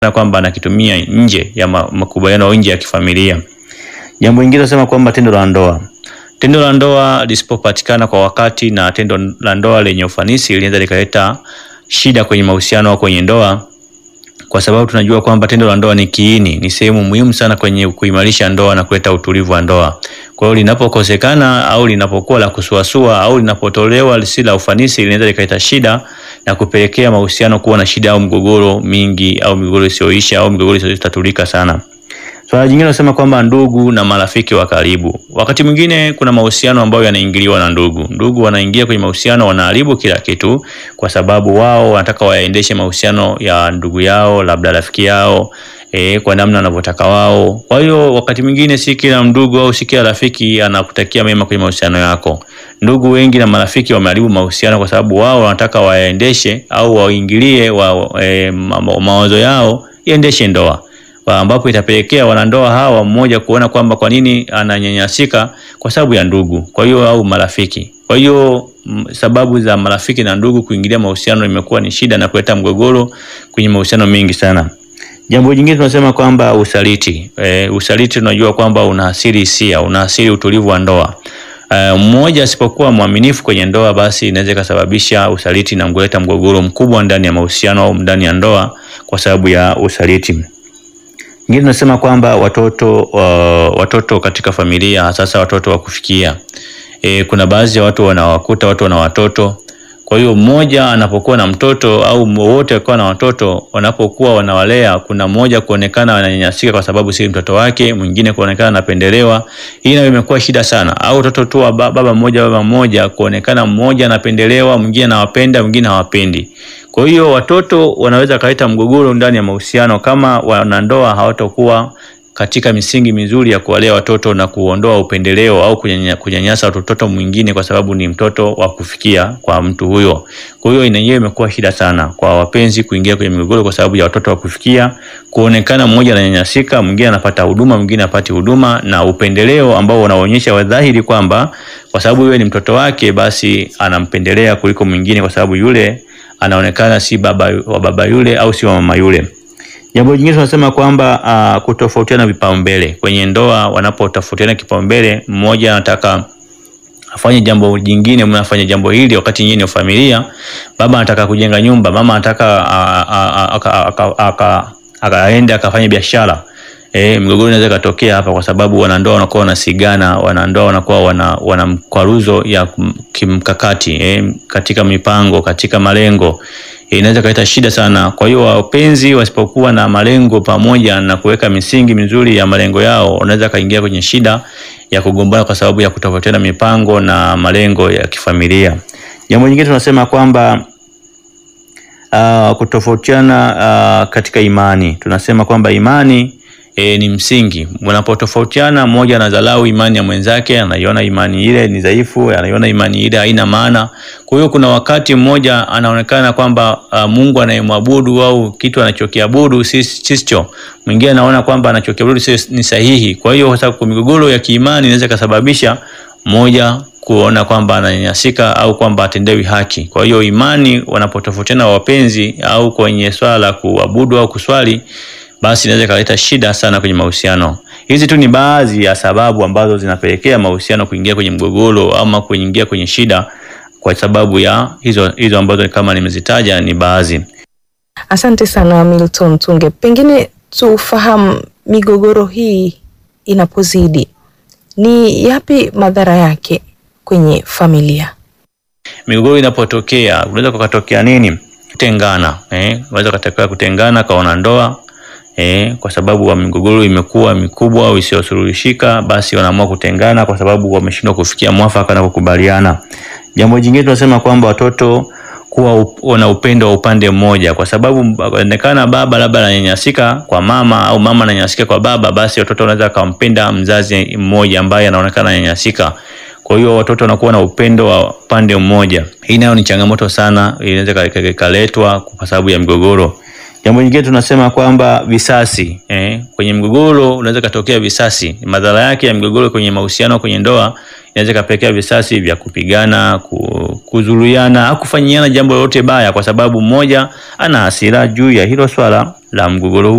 na kwamba anakitumia nje ya ma- makubaliano au nje ya kifamilia. Jambo lingine tunasema kwamba tendo la ndoa tendo la ndoa lisipopatikana kwa wakati na tendo la ndoa lenye ufanisi linaweza likaleta shida kwenye mahusiano au kwenye ndoa, kwa sababu tunajua kwamba tendo la ndoa ni kiini, ni sehemu muhimu sana kwenye kuimarisha ndoa na kuleta utulivu wa ndoa. Kwa hiyo linapokosekana au linapokuwa la kusuasua au linapotolewa lisi la ufanisi, linaweza likaleta shida na kupelekea mahusiano kuwa na shida au mgogoro mingi au migogoro isiyoisha au migogoro isiyotatulika sana. Swala jingine nasema kwamba ndugu na marafiki wa karibu. Wakati mwingine kuna mahusiano ambayo yanaingiliwa na ndugu. Ndugu wanaingia kwenye mahusiano, wanaharibu kila kitu, kwa sababu wao wanataka waendeshe mahusiano ya ndugu yao, labda rafiki yao e, kwa namna wanavyotaka wao. Kwa hiyo wakati mwingine si kila ndugu au si kila rafiki anakutakia mema kwenye mahusiano yako. Ndugu wengi na marafiki wameharibu mahusiano kwa sababu wao wanataka waendeshe au waingilie wa, e, ma, mawazo yao iendeshe ndoa Wa- ambapo itapelekea wanandoa hawa mmoja kuona kwamba kwa nini ananyanyasika kwa sababu ya ndugu, kwa hiyo au marafiki. Kwa hiyo m- sababu za marafiki na ndugu kuingilia mahusiano imekuwa ni shida na kuleta mgogoro kwenye mahusiano mengi sana. Jambo jingine tunasema kwamba usaliti. E, usaliti tunajua kwamba unaathiri hisia, unaathiri utulivu wa ndoa. E, mmoja asipokuwa mwaminifu kwenye ndoa, basi inaweza ikasababisha usaliti na kuleta mgogoro mkubwa ndani ya mahusiano au ndani ya ndoa kwa sababu ya usaliti. Ingine tunasema kwamba watoto uh, watoto katika familia sasa watoto wa kufikia. E, kuna baadhi ya watu wanawakuta watu wana watoto. Kwa hiyo mmoja anapokuwa na mtoto au wote wakiwa na watoto, wanapokuwa wanawalea, kuna mmoja kuonekana ananyanyasika kwa sababu si mtoto wake, mwingine kuonekana anapendelewa. Hii nayo imekuwa shida sana, au watoto tu wa ba- baba mmoja baba mmoja, kuonekana mmoja anapendelewa, mwingine anawapenda, mwingine hawapendi. Kwa hiyo watoto wanaweza kaleta mgogoro ndani ya mahusiano kama wanandoa hawatakuwa katika misingi mizuri ya kuwalea watoto na kuondoa upendeleo au kunyanya- kunyanyasa watoto mwingine kwa sababu ni mtoto wa kufikia kwa mtu huyo. Kwa hiyo yenyewe imekuwa shida sana kwa wapenzi kuingia kwenye migogoro kwa sababu ya watoto wa kufikia, kuonekana mmoja ananyanyasika, mwingine anapata huduma, mwingine hapati huduma, na upendeleo ambao unaonyesha wadhahiri kwamba kwa sababu yule ni mtoto wake, basi anampendelea kuliko mwingine kwa sababu yule anaonekana si baba wa baba yule au si wa mama yule. Jambo jingine tunasema kwamba uh, kutofautiana vipaumbele kwenye ndoa. Wanapotofautiana kipaumbele, mmoja anataka afanye jambo jingine, mmoja afanye jambo hili, wakati nyingine ni familia. Baba anataka kujenga nyumba, mama anataka a- a- a- aka- aka- aka- akaende akafanye biashara. E, mgogoro inaweza ikatokea hapa kwa sababu wanandoa wanakuwa wanasigana, wanandoa wanakuwa wana, wana mkwaruzo ya kum- kimkakati e, katika mipango, katika malengo e, inaweza kaleta shida sana. Kwa hiyo wapenzi wasipokuwa na malengo pamoja na kuweka misingi mizuri ya malengo yao, wanaweza kaingia kwenye shida ya kugombana kwa sababu ya kutofautiana mipango na malengo ya kifamilia. Jambo jingine tunasema kwamba uh, kutofautiana uh, katika imani. Tunasema kwamba imani e, ni msingi. Mnapotofautiana, mmoja anadharau imani ya mwenzake, anaiona imani ile ni dhaifu, anaiona imani ile haina maana. Kwa hiyo kuna wakati mmoja anaonekana kwamba uh, Mungu anayemwabudu au kitu anachokiabudu si sicho, mwingine anaona kwamba anachokiabudu si ni sahihi. Kwa hiyo sasa, kwa migogoro ya kiimani inaweza ikasababisha mmoja kuona kwamba ananyanyasika au kwamba atendewi haki. Kwa hiyo imani, wanapotofautiana wapenzi au kwenye swala la kuabudu au kuswali, basi inaweza ikaleta shida sana kwenye mahusiano. Hizi tu ni baadhi ya sababu ambazo zinapelekea mahusiano kuingia kwenye mgogoro ama kuingia kwenye shida, kwa sababu ya hizo hizo ambazo kama nimezitaja ni baadhi. Asante sana Milton Tunge, pengine tufahamu migogoro hii inapozidi ni yapi madhara yake kwenye familia? Migogoro inapotokea unaweza kukatokea nini? Kutengana, eh, unaweza kutokea kutengana kwa wanandoa eh, kwa sababu wa migogoro imekuwa mikubwa au isiyosuluhishika, basi wanaamua kutengana kwa sababu wameshindwa kufikia mwafaka na kukubaliana. Jambo jingine tunasema kwamba watoto kuwa up, wana upendo wa upande mmoja, kwa sababu inaonekana baba labda ananyanyasika kwa mama au mama ananyanyasika kwa baba, basi watoto wanaweza akampenda mzazi mmoja ambaye anaonekana ananyanyasika. Kwa hiyo watoto wanakuwa na upendo wa upande mmoja. Hii nayo ni changamoto sana, inaweza ikaletwa kwa sababu ya migogoro. Jambo jingine tunasema kwamba visasi eh, kwenye mgogoro unaweza katokea visasi. Madhara yake ya mgogoro kwenye mahusiano, kwenye ndoa inaweza kapelekea visasi vya kupigana, kuzuruiana au kufanyiana jambo lolote baya, kwa sababu mmoja ana hasira juu ya hilo swala. la mgogoro huu